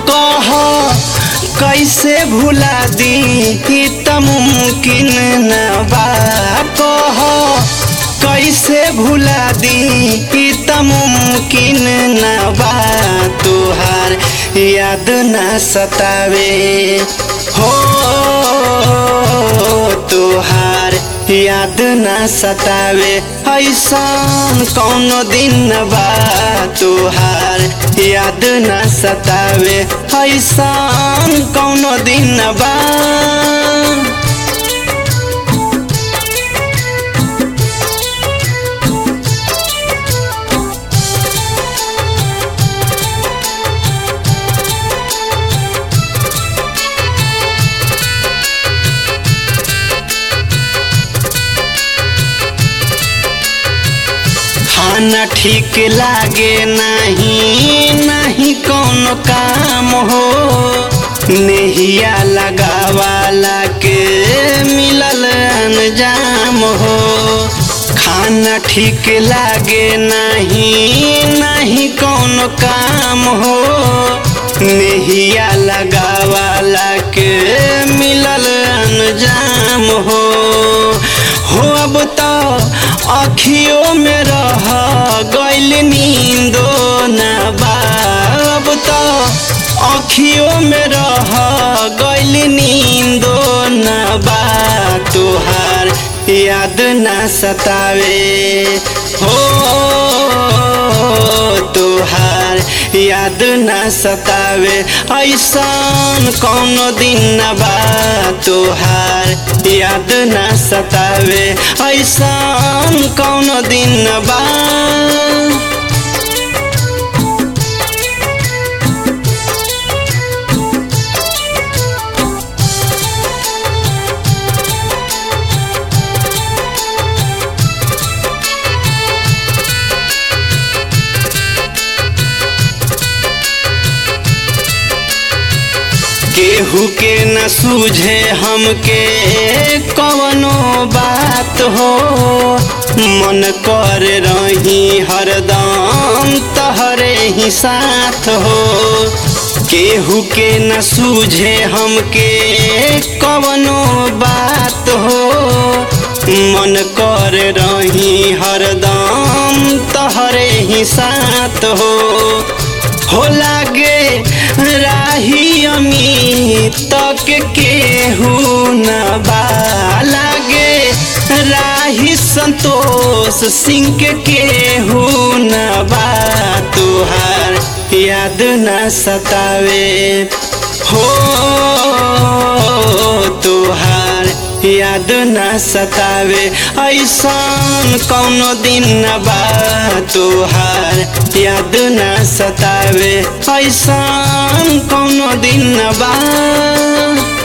कह कैसे भुला दी ई त मुमकिन न बा कह कैसे भुला दी ई त मुमकिन न बा तुहार याद न सतावे हो तुहार याद न सतावे ऐसन कौनो दिन बा तुहार याद न सतावे ऐसन कौनो दिन बा खाना ठीक लागे नहीं नहीं कौनो काम हो नेहिया लगावाला के मिलल अनजाम हो खाना ठीक लागे नहीं नहीं कौनो काम हो नेहिया लगावाला के मिलल अनजाम हो हो अब तो अखियों में रह गैल नींदो न बा अब तो अखियों में रह गैल नींदो न बा तुहार याद न सतावे हो तुहार याद न सतावे ऐसन कौनो दिन न बा तुहार याद न सतावे ऐसन कौनो दिन न बा केहू के न सूझे हमके कवनो बात हो मन कर रही हरदम तहरे ही साथ हो केहू के न सूझे हमके कवनो बात हो मन कर रही हरदम तहरे ही साथ हो हो लागे राही अमित तक केहू न बा लागे राही संतोष सिंह के केहू न बा तुहार याद न सतावे हो तुहार याद न सतावे ऐसन कौनो दिन न बा तुहार याद न सतावे ऐसन कौनो दिन न बा